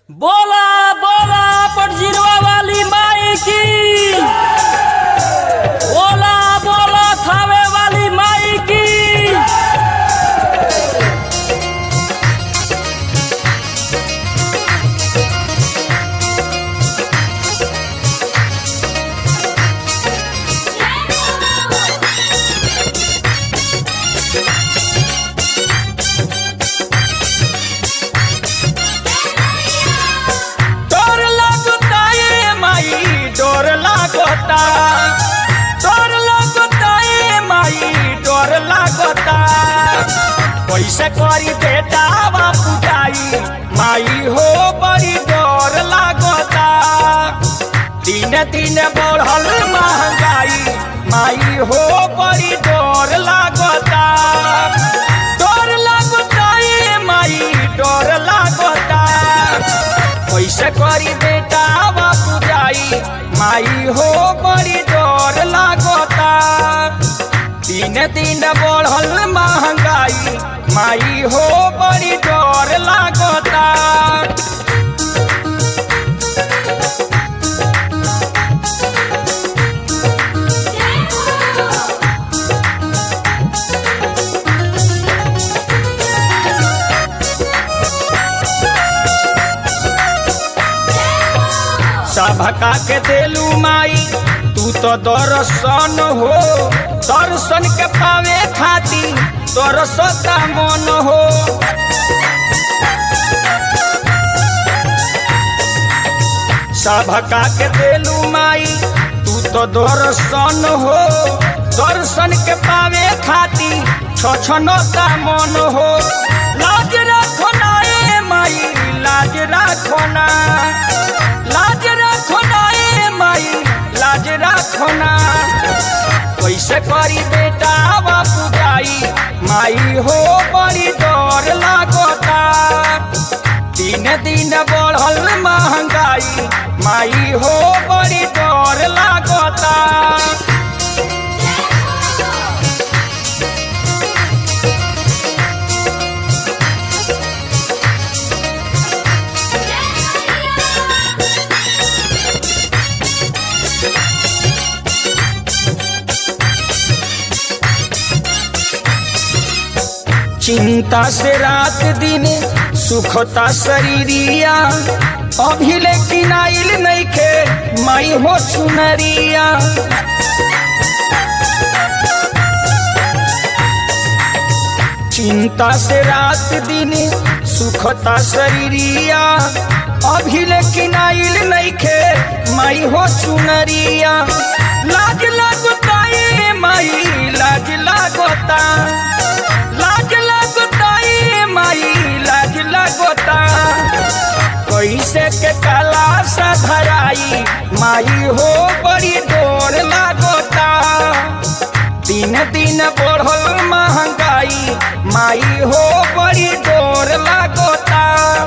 बोला बोला पटजिरवा वाली माई की बोला बोला थावे वाली माई की डोर लागता ये माई डोर लागता डोर लागता ये माई डोर लागता कैसे करी बेटा बापू जाई माई हो बड़ी डोर लागता दिन दिन बढ़ल महंगाई माई हो बड़ी डोर लागता डोर लागता ये माई डोर लागता कैसे करी बेटा बापू जाई माई हो बड़ी डर लागता दिन दिन बढ़ल महंगाई माई हो बड़ी डर लागता सभका के देलू माई तू तो दर्शन हो दर्शन के पावे खाती दरसता मन हो सभका के देलू माई तू तो दर्शन हो दर्शन के पावे खाती छछनता मन हो लाज रखो ना ए माई लाज रखो ना लाज रखो ना ए माई लाज रखो ना कैसे करी बेटा बापू जाई माई हो बड़ी डर लागता दिन दिन बढ़ल महंगाई माई हो बड़ी डर लागता चिंता से रात दिन सुखता शरीरिया अभी लेकिन आइल नहीं खे माई हो चुनरिया चिंता से रात दिन सुखता शरीरिया अभी लेकिन आइल नहीं खे माई हो चुनरिया लाज लगता ये माई लाज लागता लाज लगता ये माई लाज लगता कैसे के काला सा धराई माई हो बड़ी डोर लागता दिन दिन बढ़ल महंगाई माई हो बड़ी डोर लागता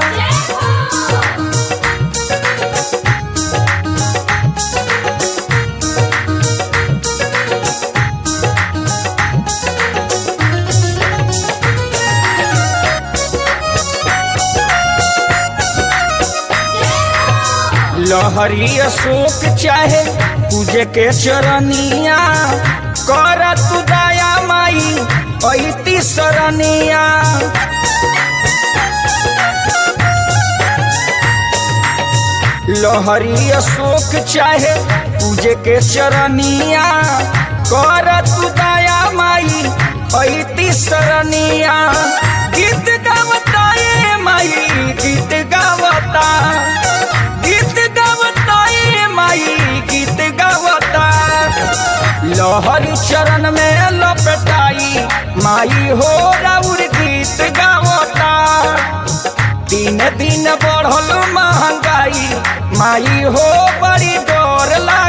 लहरी अशोक चाहे पूजे के चरनिया कर तू दया माई ऐती सरनिया लहरी अशोक चाहे पूजे के चरनिया कर तू दया माई ऐती सरनिया गीत गावता ये माई गीत गावता गीत गावता ये माई गीत गावता लहरी चरण में लपटाई माई हो राउर गीत गावता दिन दिन बढ़ल महंगाई माई हो बड़ी डर ला